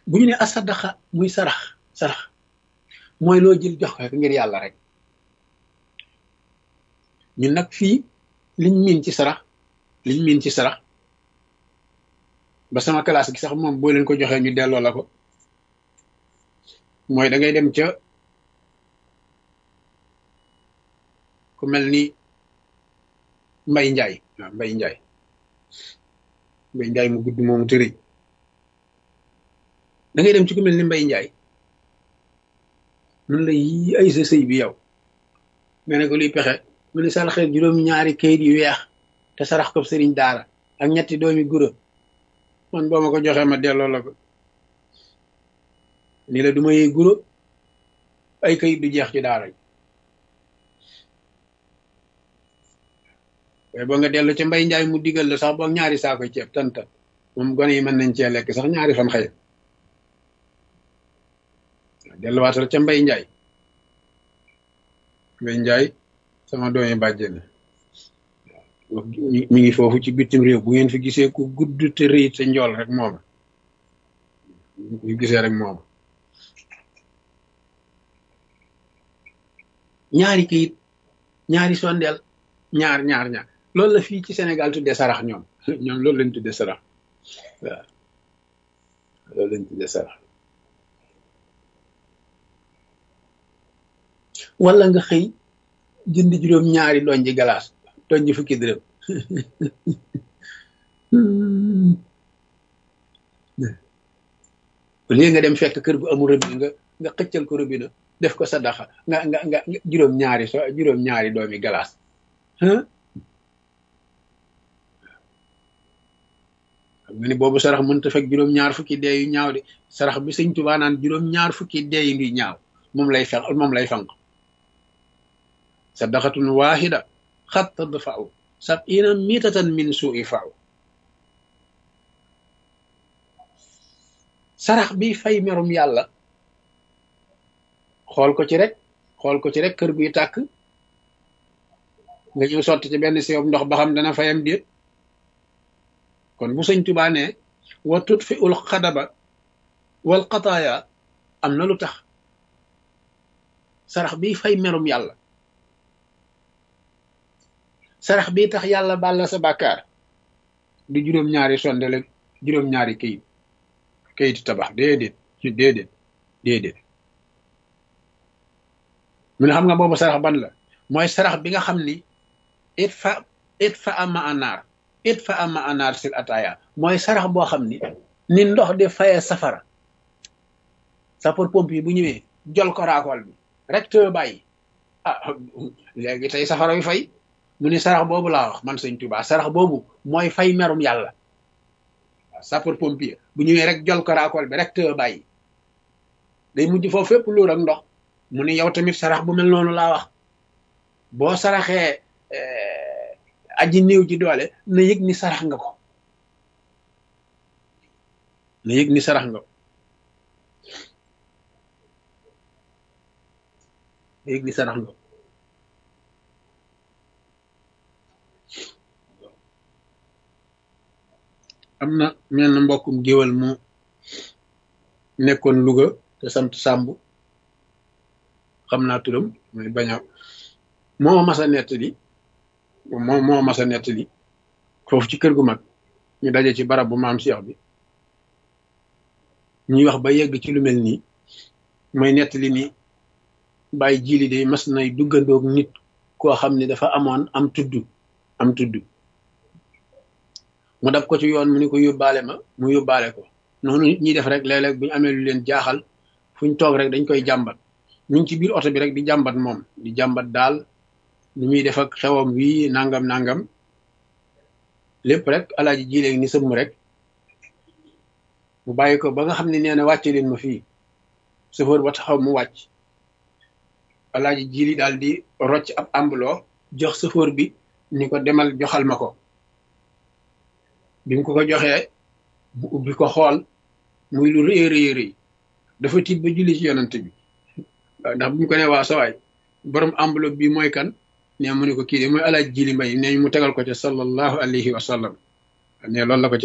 bu ñu ne asadaqa muy sarax sarax mooy loo jël jox ko ngir yàlla rek ñun nag fii liñ miin ci sarax liñ miin ci sarax ba sama classe gi sax moom boo leen ko joxee ñu delloo la ko mooy da ngay dem ca ku mel ni mbay njaay waaw mbay njaay mbay njaay mu gudd moomu tëri da ngay dem ci ku mel ni mbay njaay mun la yi ay sa sëy bi yow nga ne ko luy pexe mu ne saraxee juróom ñaari kayit yu weex te sarax ko sëriñ daara ak ñetti doomi gura man boo ma ko joxee ma delloo la ko ni la du ma yee guro ay kayit du jeex ci daara ji waaye boo nga dellu ca mbay njaay mu digal la sax boog ñaari saako ceeb tanta moom gone yi mën nañ cee lekk sax ñaari fan xëy delluwaatal ca mbay njaay mbay njaay sama doomi bàjje na mi ngi foofu ci bitim réew bu ngeen fi gisee ku gudd te rëy te njool rek mooma bu gisee rek mooma ñaari kayit ñaari sondeel ñaar ñaar ñaar loolu la fii ci Sénégal tuddee sarax ñoom ñoom loolu lañ tuddee sarax waaw loolu lañ tuddee sarax wala nga xëy jënd juróom ñaari doñ ji galaas doñ ji fukki dërëm léegi nga dem fekk kër gu amul robinet nga nga xëccal ko robinet def ko sadaxa nga nga nga juróom ñaari so juróom ñaari doomi galaas xam nga ni boobu sarax mënta fekk juróom ñaar fukki dee yu ñaaw de sarax bi sëñ Tuubaa naan juróom ñaar fukki dee yu ñaaw moom lay fenq moom lay fanq sadaqatun waahida xat tadfa'u sab'ina mitatan min su'i fa'u sarax bi fay merum yàlla xool ko ci rek xool ko ci rek kër guy tàkk nga ñëw sotti ci benn siyob ndox ba xam dana fayam déet kon bu sëñ Tuubaa ne wa tutfi ul xadaba wal qataaya am na lu tax sarax bi fay merum yàlla sarax bi tax yàlla baal la sa bàkkaar du juróom-ñaari sondele juróom-ñaari kayit kayiti tabax déedéet déedéet déedéet mu ne xam nga boobu sarax ban la mooy sarax bi nga xam ni it fa it fa ama anaar it fa ama anaar sil ataaya mooy sarax boo xam ni ni ndox di fayee safara sapeur pompier bu ñëwee jol ko raakool bi rek te bàyyi ah léegi tey safara wi fay mu ni sarax boobu laa wax man sëñ Tuubaa sarax boobu mooy fay merum yàlla waaw sapeur pompier bu ñëwee rek jol ko raakool bi rek te bàyyi day mujj foofu fépp luur ak ndox mu ni yow tamit sarax bu mel noonu laa wax boo saraxee aji néew ji doole na yëg ni sarax nga ko na yëg ni sarax nga ko na yëg ni sarax nga ko am na mel na mbokkum géwal mu nekkoon Louga te sant Sàmb xam naa turam mooy bañ a moo mas a nettali moo moo mas a nettali foofu ci kër gu mag ñu daje ci barab bu maam Cheikh bi ñuy wax ba yegg ci lu mel nii mooy nettali ni bàyyi jili de mas nay duggandoog nit koo xam ne dafa amoon am tudd am tudd mu dab ko ci yoon mu ni ko yóbbaale ma mu yóbbaale ko noonu nit ñi def rek léeg-léeg bu ñu amee lu leen jaaxal fu ñu toog rek dañ koy jàmbat ñu ngi ci biir oto bi rek di jàmbat moom di jàmbat daal ni muy def ak xewam wii nangam nangam lépp rrek alaaji jileeg ni sëmm rek mu bàyyi ko ba nga xam ne nee na wàcce leen ma fii chauffeur ba taxaw mu wàcc alaaji jili daal di rocc ab ambuloo jox chauffeur bi ni ko demal joxal ma ko bi mu ko ko joxee mu ubbi ko xool muy lu rëy rëy rëy dafa tiit ba julli ci yonante bi ndax bu ñu ko ne waa sawaay borom enveloppe bi mooy kan ne mu ne ko kii de mooy alaaj jili mbay ne mu tegal ko ca sallallahu alayhi wa sallam ne loolu la ko ci